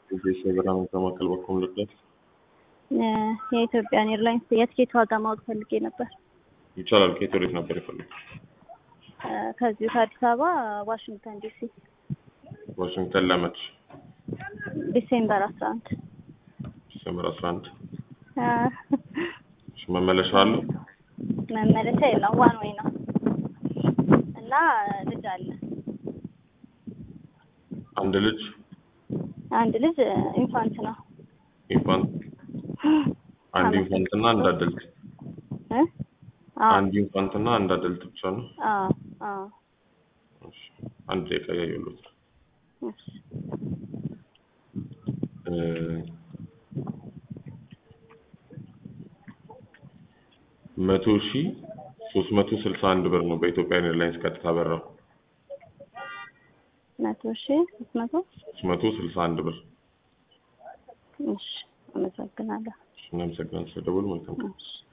እዚህ የበረራ ከማዕከል በኩል ልድረስ የኢትዮጵያን ኤርላይንስ የትኬት ዋጋ ማወቅ ፈልጌ ነበር። ይቻላል። ከየት ወዴት ነበር የፈለጉት? ከዚሁ ከአዲስ አበባ ዋሽንግተን ዲሲ ዋሽንግተን ለመች ዲሴምበር አስራ አንድ ዲሴምበር አስራ አንድ መመለሻ አለው? መመለሻ የለም ዋን ወይ ነው እና ልጅ አለ አንድ ልጅ አንድ ልጅ ኢንፋንት ነው ኢንፋንት አንድ ኢንፋንት እና አንድ አደልት እ አዎ አንድ ኢንፋንት እና አንድ አደልት ብቻ ነው። አዎ አዎ እሺ፣ አንድ ደቂቃ እያየሁት ነው። እሺ እ መቶ ሺህ ሶስት መቶ ስልሳ አንድ ብር ነው በኢትዮጵያ ኤርላይንስ ቀጥታ በራው መቶ ሺህ ሶስት መቶ ሶስት መቶ ስልሳ አንድ ብር። እሺ አመሰግናለሁ እናመሰግናለን ስለደወሉ። መልካም ቀን። እሺ